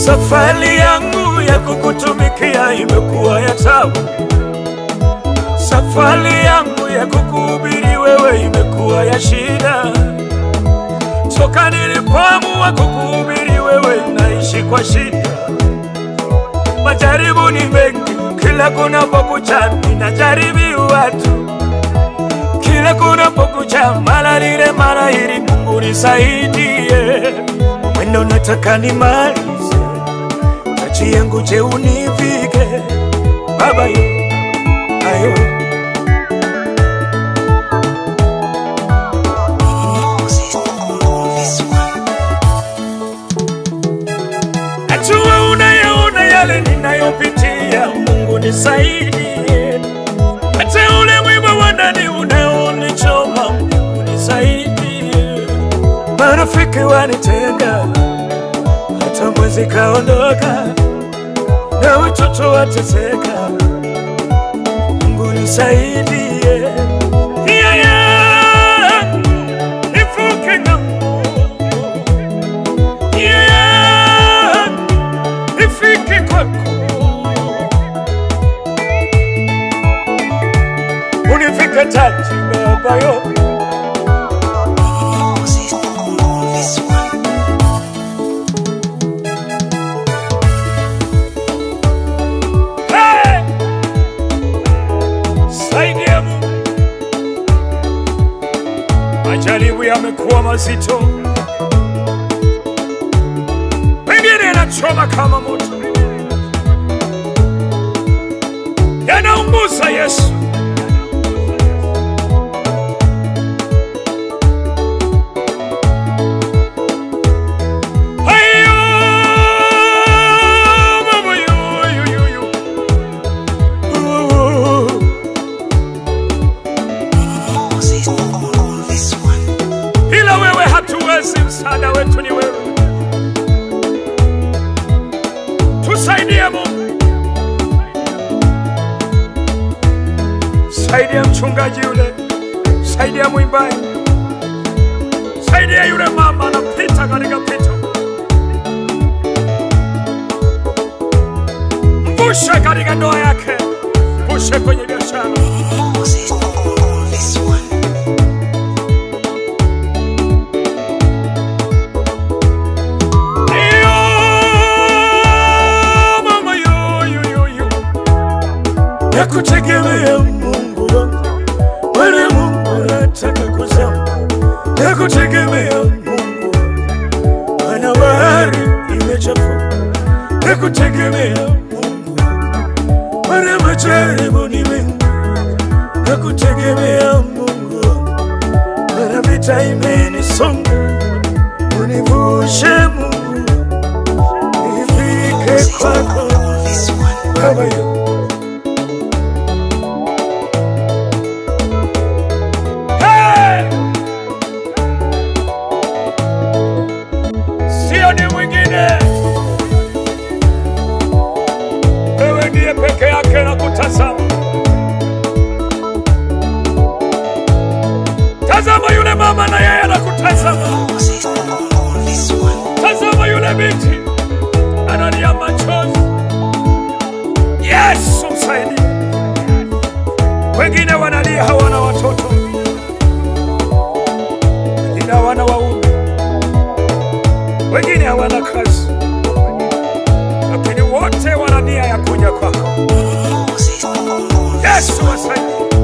Safari yangu ya kukutumikia imekuwa ya tabu. Safari yangu ya kukuhubiri wewe imekuwa ya shida. Toka nilipoamua kukuhubiri wewe, naishi kwa shida. Majaribu ni mengi, kila kunapokucha ninajaribiwa tu, kila kunapokucha mara lile mara hili. Mungu nisaidie, mwendo nataka nimalize, taji yangu je univike Baba yo, ayo Najua unayaona yale ninayopitia, Mungu nisaidie. Hata ule mwiba wa ndani unaonichoma, Mungu nisaidie. Marafiki wanitenga, hata mwezi kaondoka, na watoto wateseka, Mungu nisaidie. Nia yangu nivuke ng'ambo, nia yangu nifike kwako, unifike taji Baba yo, Hey! saidia Mungu. Majaribu yamekuwa mazito, pengine yanachoma kama moto, yanaunguza Yesu. Hayo mama yu, yu, yu, yu. Uh. Bila wewe hatuwezi, msaada wetu ni wewe. Tusaidie Mungu, saidia mchungaji yule, saidia mwimbaji, saidia yule mama anapita katika pito, mvushe katika ndoa yake, mvushe kwenye biashara. Iyo, mama yo, yo, yo, yo. Nakutegemea Mungu wangu, Bwana Mungu nataka kuzama. Nakutegemea Mungu wangu, Bwana bahari imechafuka. Nakutegemea Mungu wangu, Bwana majaribu ni mengi. Nakutegemea Mungu wangu, Bwana vita imenisonga. Univushe Mungu, nifike kwako Baba yo. Hey! Sio ni mwingine, wewe ndiye peke yake na kutazama. Tazama yule mama na yeye anakutazama. Tazama yule binti analia machozi. Yesu msaidie. Wengine wanalia hawana watoto, wengine hawana waume, wengine hawana kazi, lakini wote wana nia ya kuja kwako. Yesu wasaidie.